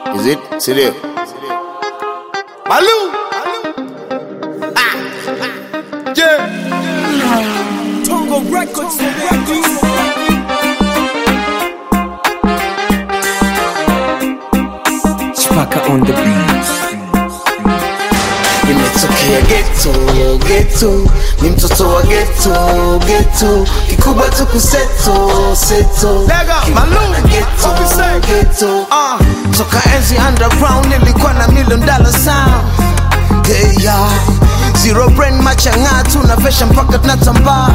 Is it? Sindio? Malou. Ah. Yeah. Tongo Records, Records. Chipaka on the beats. Nimetokea geto geto, ni mtoto wa geto geto, kikubwa tu kuseto seto, Lega, Kiwana Malou, geto what we say? geto, Ah. toka enzi underground nilikuwa na million dollar sound hey, yeah. Zero brain machang'a tunavesha mpaka tunatambaa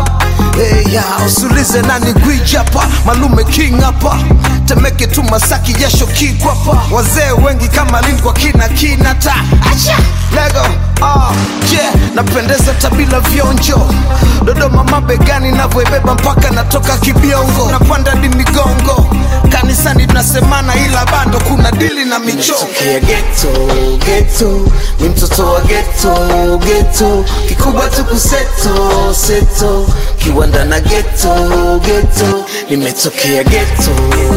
hey, yeah. Usulize nani gwiji hapa malume king hapa temeke tu masaki jasho kikwapa wazee wengi kama lin kwa kina kinata acha lego ah, yeah. napendeza tabila vionjo dodoma mabegani navyoibeba mpaka natoka kibiongo napanda di migongo kanisani tunasemana ila bando kuna dili na michongo geto geto ni mtoto wa geto geto kikubwa tu kuseto seto kiwanda na geto geto nimetokea geto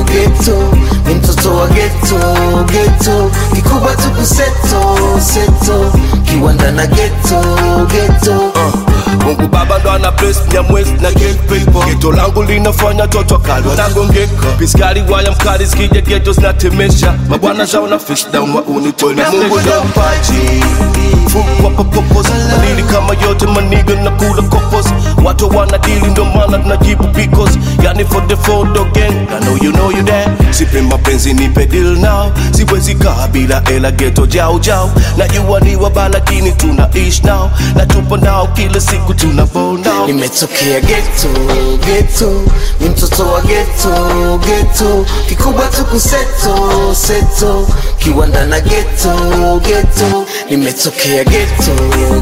geto ni mtoto wa geto geto kikubwa tu kuseto seto kiwanda na geto geto Mungu Baba ndo ana bless Nyamwezi na get paper. Geto langu linafanya toto kalwa nagongeka, piskari waya mkali zikija geto zinatemesha, mabwana zao na fish down wa unitoni. Mungu ndo mpaji fungwa popopos, madili kama yote maniga na kula kopos, watu wanadili ndo maana tunajibu because, yani for the photo gang, I know you know you there. Sipe mapenzi nipe deal now, siwezi kaa bila ela geto jau jau, najua ni wabaya lakini tunaishi now, na tupo nao kila siku tuna ball now. nimetokea geto geto ni mtoto wa geto geto kikubwa tu kuseto seto kiwanda na geto geto nimetokea geto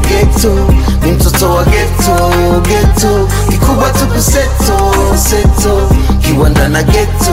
geto ni mtoto wa geto geto kikubwa tu kuseto seto kiwanda na geto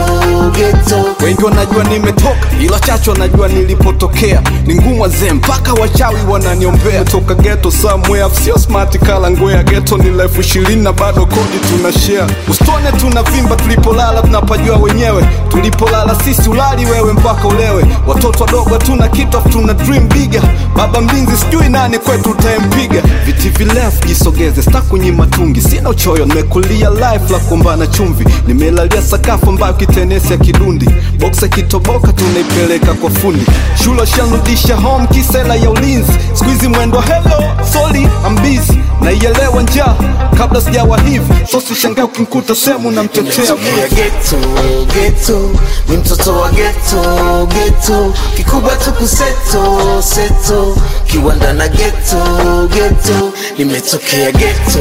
geto wengi wanajua nimetoka ila chacho wanajua nilipotokea ni ngumu wazee mpaka wachawi wananiombea toka geto somewhere sio smart kala ngwea geto ni elfu ishirini na bado kodi tuna share usitone tunavimba tulipolala tunapajua wenyewe tulipolala sisi ulali wewe mpaka ulewe watoto wadogo hatuna kitu afu tuna dream bigger baba mlinzi sijui nani kwetu utayempiga viti virefu jisogeze stakunyima tungi sina uchoyo nimekulia life la kuombana chumvi nimelalia sakafu ambayo kitenesi ya kidundi boksa kitoboka tunaipeleka kwa fundi shule shanrudisha home kisela ya ulinzi skuizi mwendo hello soli ambizi naielewa njaa kabla sijawa hivi so sishangaa ukinkuta sehemu namtetea nimetokea geto geto ni mtoto wa geto geto kikubwa tu kuseto seto kiwanda na geto geto nimetokea geto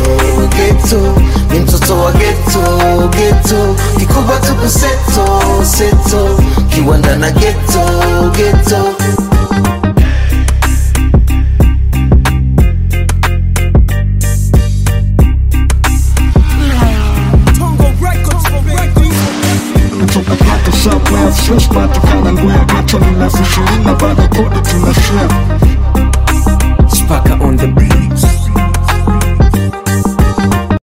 geto ni mtoto wa geto geto kikubwa tu kuseto seto kiwanda na geto geto Tongo Records, Records. kutoka pato somewhere sio smart kala ngwea geto ni elfu ishirini na bado kodi tuna share Chipaka on the beats.